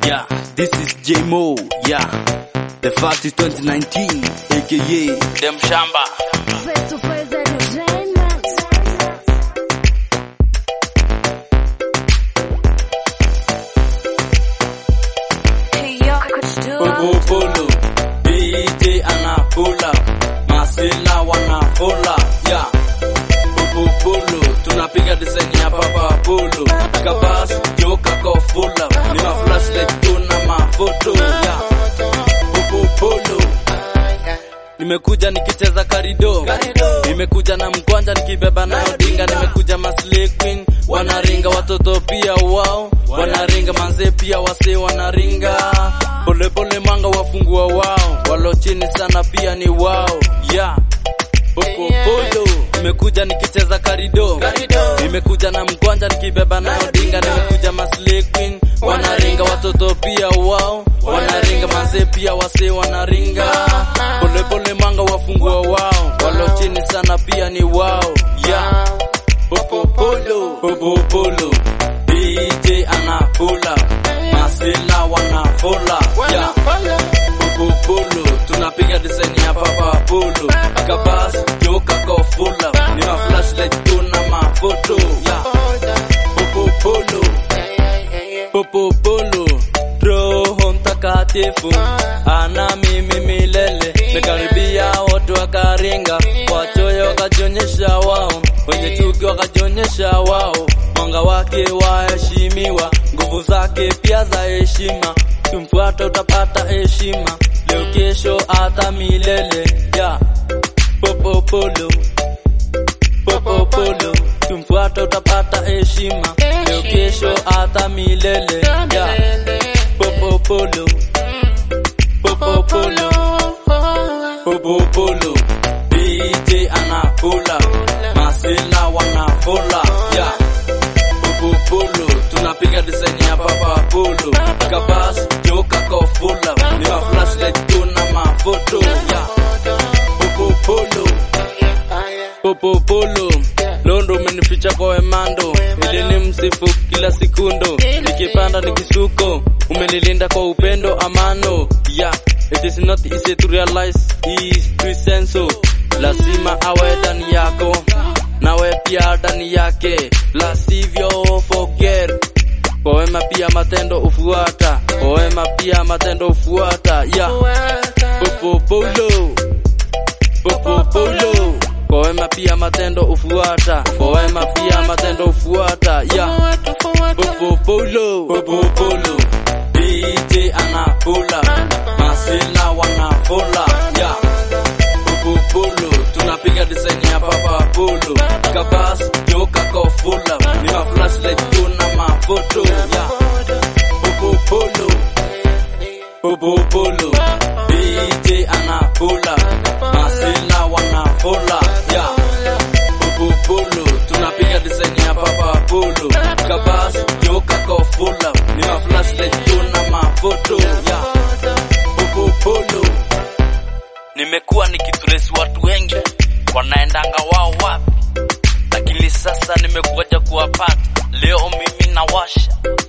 Yeah, this is J Mo. Yeah, the fact is 2019, aka Dem Shamba. Face to face entertainment. Hey yo, could you do Popo Polo, DJ ana pull up, Masela wana pull up. Yeah, Popo Polo, tunapiga design ya Papa Polo. Kabas, joka ko full up, ni ma flashlight tuna mafoto. Yeah, Popo Polo. Nimekuja nikicheza karido, nimekuja na mkwanja nikibeba na odinga, nimekuja maslay queen wanaringa, watoto pia wao wanaringa, manze pia wase wanaringa, polepole manga wafungua wao, walo chini sana pia ni wao yeah. Popopolo nimekuja nikicheza karido, nimekuja na mkwanja nikibeba na odinga, nimekuja maslay queen wanaringa, watoto pia wao wanaringa, manze pia wase wanaringa, polepole manga wafungua wao, walo chini sana pia ni wao yeah. Popopolo Popopolo DJ anapula Masela wanafola yeah. Popopolo tunapiga design ya Papa Polo Kabas joka ko fula Ni ma flashlight tuna mafoto yeah. Popopolo Popopolo Roho mtakatifu ana mimi milele mekaribia wote wakaringa wachoyo wakajionyesha wao wenye chuki wakajionyesha wao mwanga wake waheshimiwa nguvu zake pia za heshima tumfuata utapata heshima leo kesho hata milele ya popopolo popopolo tumfuata utapata heshima leo kesho hata milele ya popopolo popopolo popopolo DJ anapula masela wanafola ya popopolo tunapiga design ya Papa Polo kabas joka ko fula ni ma flashlight tuna mafoto ya popopolo popopolo londo umenificha kwa wemando ili ni msifu kila sekundo nikipanda nikisuko umenilinda kwa upendo amano yeah it is not easy to realize his presence so lazima awe ndani yako nawe pia ndani yake la sivyo forget kwa wema pia matendo ufuata kwa wema pia matendo ufuata yeah popopolo popopolo kwa wema pia matendo ufuata kwa wema pia matendo ufuata yeah popopolo popopolo DJ anapula masela wanafola yeah popopolo tunapiga design ya Papa Polo kabas joka ko fula ni ma flashlight tuna mafoto yeah popopolo popopolo DJ anapula masela wanafola yeah popopolo tunapiga design ya Papa Polo kabas joka ko fula ni ma flashlight tuna mafoto yeah popopolo nimekuwa nikitrace watu wengi wanaendanga wao wapi lakini sasa nimekuja kuwapata leo mimi nawasha